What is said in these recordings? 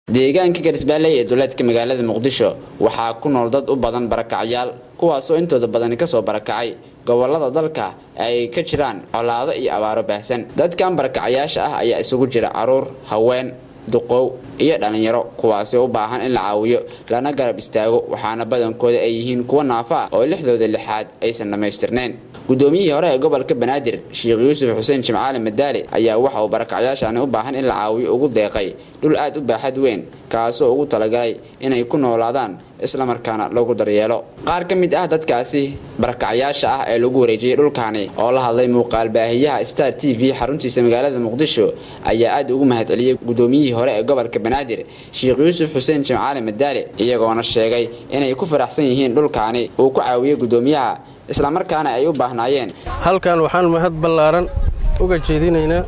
deegaanka garisbaalley ee duleedka magaalada muqdisho waxaa ku nool dad u badan barakacyaal kuwaasoo intooda badani kasoo barakacay gobolada dalka ay ka jiraan colaado iyo abaaro baahsan dadkan barakacayaasha ah ayaa isugu jira caruur haween duqow iyo dhalinyaro kuwaasi u baahan in la caawiyo lana garab istaago waxaana badankooda ay yihiin kuwa naafa ah oo lixdooda lixaad aysan dhammaystirnayn guddoomiyihii hore ee gobolka banaadir sheekh yuusuf xuseen jimcaali madaali ayaa waxa uu barakacyaashani u baahan in la caawiyo ugu deeqay dhul aad u baaxad weyn kaasoo ugu talagalay inay ku noolaadaan islamarkaana lagu daryeelo qaar ka mid ah dadkaasi barakacyaasha ah ee lagu wareejiyey dhulkaani oo la hadlay muuqaal baahiyaha star t v xaruntiisa magaalada muqdisho ayaa aad ugu mahadceliyey guddoomiyihii hore ee gobolka banaadir sheekh yuusuf xuseen jimcaali madaali iyagoona sheegay inay ku faraxsan yihiin dhulkaani uu ku caawiyey guddoomiyaha islamarkaana ay u baahnaayeen halkan waxaan mahad ballaaran uga jeedinaynaa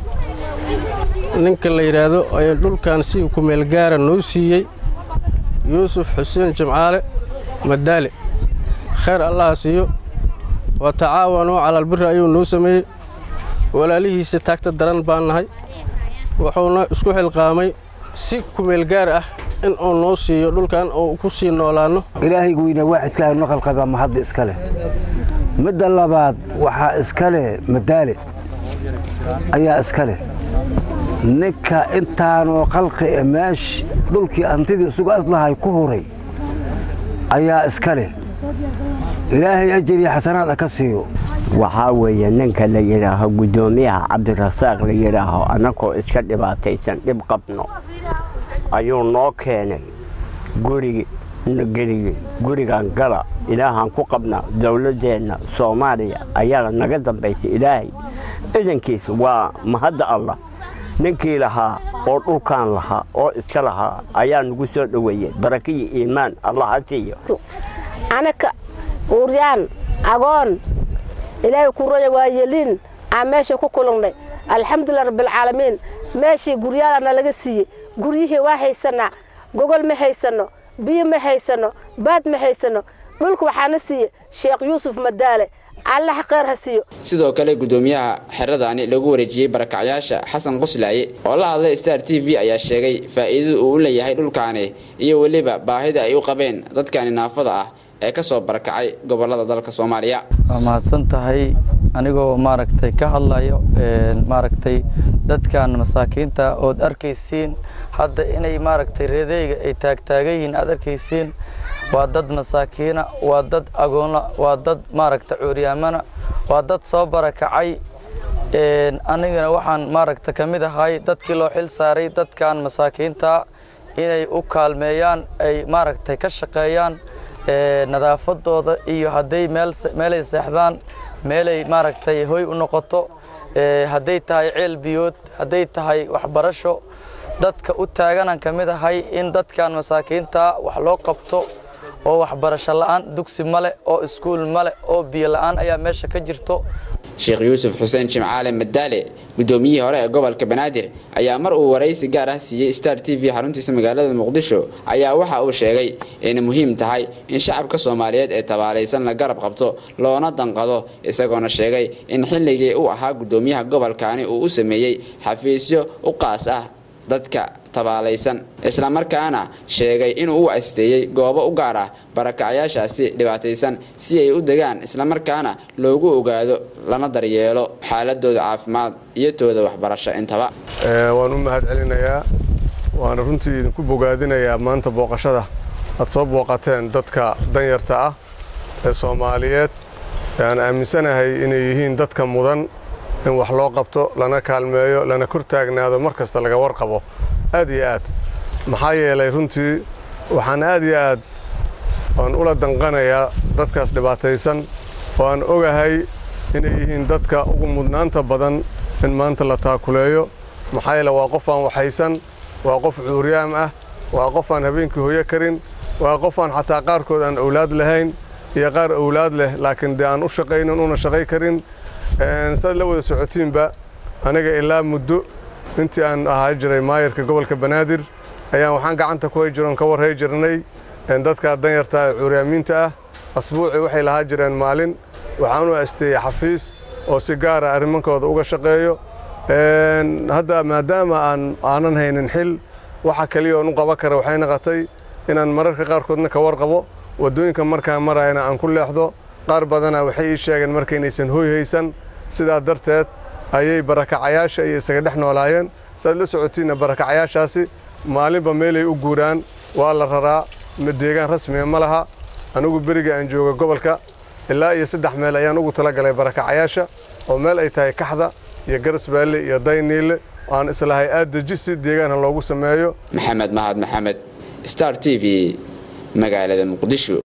ninka la yidhaahdo ee dhulkan si kumeelgaara noo siiyey yuusuf xuseen jimcaale madaale khayr allaha siiyo wa tacaawanuu calaalbiri ayuu noo sameeyey walaalihiisa taagta daran baan nahay wuxuuna isku xilqaamay si kumeelgaar ah in uu noo siiyo dhulkan uu ku sii noolaanno ilaahaygu weyna waacidkaaga naqalqabaa mahadda iska leh midda labaad waxaa iska leh madaale ayaa iska leh ninka intaanoo qalqi e meesh dhulkii antidii isugu aslahay ku huray ayaa iska leh ilaahay ajariya xasanaad a ka siiyo waxaa weeye ninka la yidhaaho guddoomiyaha cabdirasaaq la yidhaaho annagoo iska dhibaataysan dhib qabno ayuu noo keenay gurigi geligi gurigan gala ilaahaan ku qabna dowladdeenna soomaaliya ayaa naga dambaysay ilaahay idankiis waa mahadda allah ninkii lahaa oo dhulkaan lahaa oo iska lahaa ayaa nagu soo dhoweeyey barakiyi iimaan allah ha siiyo anaka uuryaan agoon ilaahay ku roya waayeliin aan meesha ku kulannay alxamdulilah rabbialcaalamiin meeshii guryaadana laga siiyey guryihii waa haysanaa gogol ma haysanno biyo ma haysanno baad ma haysanno dhulka waxaana siiye sheekh yuusuf madaale allah kheyr ha siiyo sidoo kale guddoomiyaha xeradaani lagu wareejiyey barakacyaasha xasan qoslaaye oo la hadlay star t v ayaa sheegay faa'iidada uu u leeyahay dhulkaani iyo weliba baahida ay u qabeen dadkani naafada ah ee ka soo barakacay gobolada dalka soomaaliya waa mahadsan tahay anigoo maaragtay ka hadlayo maaragtay dadkan masaakiinta ood arkaysiin hadda inay maaragtay reedeyga ay taagtaagan yihiin aad arkaysiin waa dad masaakiina waa dad agoona waa dad maaragta cuuryaamana waa dad soo barakacay anigana waxaan maaragta ka mid ahay dadkii loo xil saaray dadkan masaakiinta inay u kaalmeeyaan ay maaragtay ka shaqeeyaan nadaafadooda iyo hadday meelay seexdaan meelay maaragtay hoy u noqoto hadday tahay ceel biyood hadday tahay waxbarasho dadka u taaganaan ka mid ahay in dadkan masaakiinta wax loo qabto oo waxbarasho la'aan dugsi male oo iskuul male oo biyo la'aan ayaa meesha ka jirto sheekh yuusuf xuseen jimcaale madaale guddoomiyihii hore ee gobolka banaadir ayaa mar uu waraysi gaar ah siiyey star t v xaruntiisa magaalada muqdisho ayaa waxa uu sheegay inay muhiim tahay in shacabka soomaaliyeed ee tabaalaysan la garab qabto loona danqado isagoona sheegay in xilligii uu ahaa guddoomiyaha gobolkaani uu u sameeyey xafiisyo u qaas ah dadka tabaalaysan islamarkaana sheegay inuu u asteeyey goobo u gaar ah barakacyaashaasi dhibaataysan si ay u degaan islamarkaana loogu ogaado lana daryeelo xaaladooda caafimaad iyo tooda waxbarasho intaba waan u mahad celinayaa waana runtii idinku bogaadinayaa maanta booqashada aad soo booqateen dadka danyarta ah ee soomaaliyeed ee aan aaminsanahay inay yihiin dadka mudan in wax loo qabto lana kaalmeeyo lana kor taagnaado mar kasta laga warqabo aad iyo aad maxaa yeelay runtii waxaan aad iyo aad aan ula danqanayaa dadkaas dhibaataysan oo aan ogahay inay yihiin dadka ugu mudnaanta badan in maanta la taakuleeyo maxaa yeele waa qof aan waxaysan waa qof cuuryaam ah waa qof aan habeenkii hoyo karin waa qof aan xataa qaarkood aan owlaad lahayn iyo qaar owlaad leh laakiin dee aan u shaqaynin una shaqay karin saad la wada socotiinba aniga ilaa muddo intii aan ahaa jiray maayarka gobolka banaadir ayaan waxaan gacanta ku hay jiroon ka warhay jirnay dadka danyarta ee cuuryaamiinta ah asbuucii waxay lahaa jireen maalin waxaan u asteeyey xafiis oo si gaara arrimankooda uga shaqeeyo hadda maadaama aan aanan haynin xil waxa kaliya oon u qaban kara waxay noqotay inaan mararka qaarkoodna ka warqabo waddooyinka markaan marayana aan ku leexdo qaar badana waxay ii sheegeen marka inaysan hooy haysan sidaa darteed ayay barakacayaasha iyo isaga dhex noolaayeen saad la socotiinna barakacayaashaasi maalinba meelay u guuraan waa la raraa deegaan rasmiga ma laha anigu beriga aan jooga gobolka ilaa iyo saddex meel ayaan ugu talagalay barakacayaasha oo meel ay tahay kaxda iyo garasbaalle iyo dayniille aan islahay aad deji si deegaana loogu sameeyo maxamed mahad maxamed star t v magaalada muqdisho